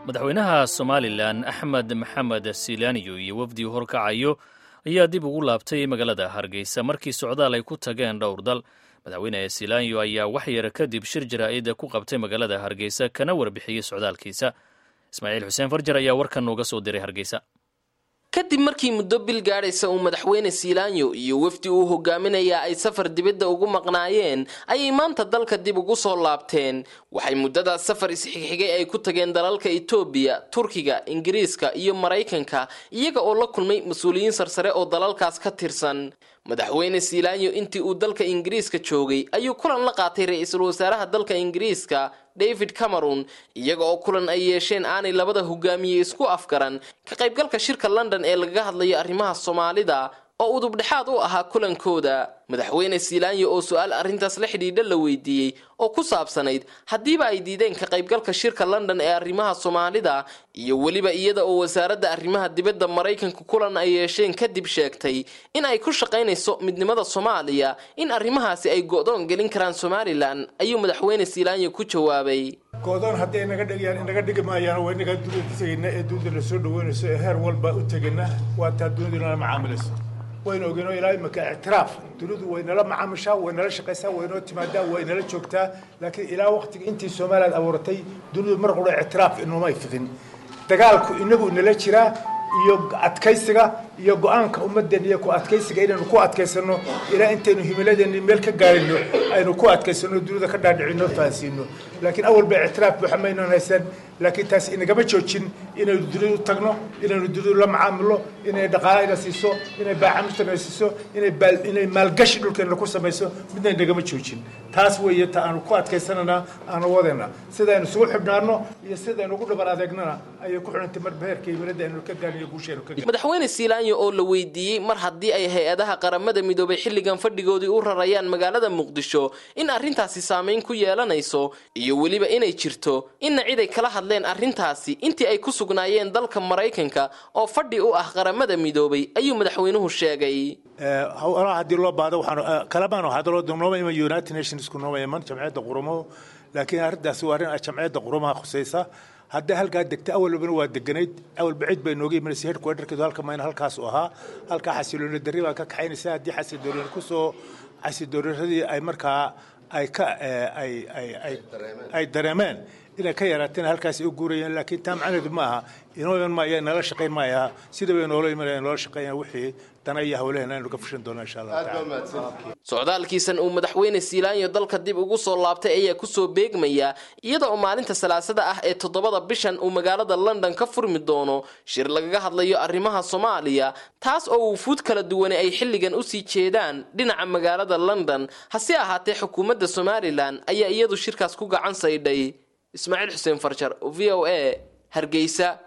madaxweynaha somalilan axmed maxamed silaaniyo iyo wafdi horkacayo ayaa dib ugu laabtay magaalada hargeysa markii socdaal ay ku tageen dhowr dal madaxweyne silaaniyo ayaa wax yar kadib shir jaraa'ida ku qabtay magaalada hargeysa kana warbixiyey socdaalkiisa ismaaciil xuseen farjar ayaa warkan nooga soo diray hargeysa kadib markii muddo bil gaadhaysa uu madaxweyne siilaanyo iyo wafdi uu hogaaminayaa ay safar dibadda ugu maqnaayeen ayay maanta dalka dib ugu soo laabteen waxay muddadaas safar isxigxigay ay ku tageen dalalka itoobiya turkiga ingiriiska iyo maraykanka iyaga oo la kulmay mas-uuliyiin sarsare oo dalalkaas ka tirsan madaxweyne siilaanyo intii uu dalka ingiriiska joogay ayuu kulan la qaatay ra-iisul wasaaraha dalka ingiriiska david cameron iyaga oo kulan ay yeesheen aanay labada hogaamiye isku afgaran ka qaybgalka shirka london ee lagaga hadlayo arrimaha soomaalida oo udubdhexaad u ahaa kulankooda madaxweyne siilaanyo oo su-aal arrintaas la xidhiidha la weydiiyey oo ku saabsanayd haddiiba ay diideen ka qaybgalka shirka london ee arrimaha soomaalida iyo weliba iyada oo wasaaradda arrimaha dibadda maraykanka kulan ay yeesheen kadib sheegtay in ay ku shaqaynayso midnimada soomaaliya in arrimahaasi ay go-doon gelin karaan somalilan ayuu madaxweyne siilaanyo ku jawaabay go-doon hadday naga dhigayaan inaga dhigi maayaan waa inaga dunida tegayna ee dunida la soo dhaweynayso ee heer walba u tegayna waa taa dunida inala macaamilayso waynu ogeyno ilaa imika ictiraaf dunidu way nala macaamishaa way nala shaqaysaa way noo timaadaa way nala joogtaa laakiin ilaa waqtiga intii somaliland abuuratay dunidu mar qura ictiraaf inoomay fidin dagaalku inagu inala jiraa iyo adkaysiga iyo go-aanka ummadeen iyo ku adkaysiga inaynu ku adkaysano ilaa intaynu himiladeeni meel ka gaarino aynu ku adkaysano dunida ka dhaadhicino fahansiino laakiin awalba ictiraaf buuxa maynan haysan laakiin taas inagama joojin inaynu dunidu tagno inaynu dunidu la macaamilo inay dhaqaalana siiso inay baacamirtana siiso inay maalgashi dhulkeena ku samayso midna inagama joojin taas weeye ta aanu ku adkaysanana aanu wadayna sidaynu isugu xidhnaano iyo sidaynu ugu dhabar adeegnana ayay ku xidhantay marba heerka himilada aynu ka gaarniyo guusheenu ka madaxweyne siilaanyo oo la weydiiyey mar haddii ay hay-adaha qaramada midoobay xilligan fadhigoodii u rarayaan magaalada muqdisho in arrintaasi saameyn ku yeelanayso iyo weliba inay jirto inna cid ay kala hadleen arrintaasi intii ay ku sugnaayeen dalka maraykanka oo fadhi u ah qaramada midoobay ayuu madaxweynuhu sheegay haddii loo baado waxaan kalamaan hadaloo nooma iman united nationsku nooma iman jamciyadda qurumo laakiin arrintaasi waa arrin jamciyadda qurumaha khusaysa hadday halkaa degta awalbana waa deganayd awalba cid bay nooga imanaysa headquarterkeedu halka mayna halkaas u ahaa halkaa xasilooni darri baa ka kaxaynaysa haddii xasilooni kusoo xasidoonaradii ay markaa ay ka ay ay ay ay dareemeen inay ka yaraateen halkaas u guurayeen laakiin taa macnaheedu ma aha inoo iman maaya nala shaqayn maayaa sida bay noola imanaya noola shaqeeyaan wixii dana iyo hawlaheen aynu ka fushan doonaa insha allah taala socdaalkiisan uu madaxweyne siilaanyo dalka dib ugu soo laabtay ayaa kusoo beegmaya iyada oo maalinta salaasada ah ee toddobada bishan uu magaalada london ka furmi doono shir lagaga hadlayo arrimaha soomaaliya taas oo wufuud kala duwane ay xilligan usii jeedaan dhinaca magaalada london hase ahaatee xukuumadda somalilan ayaa iyadu shirkaas ku gacan saydhay ismaaciil xuseen farjar v o a hargeysa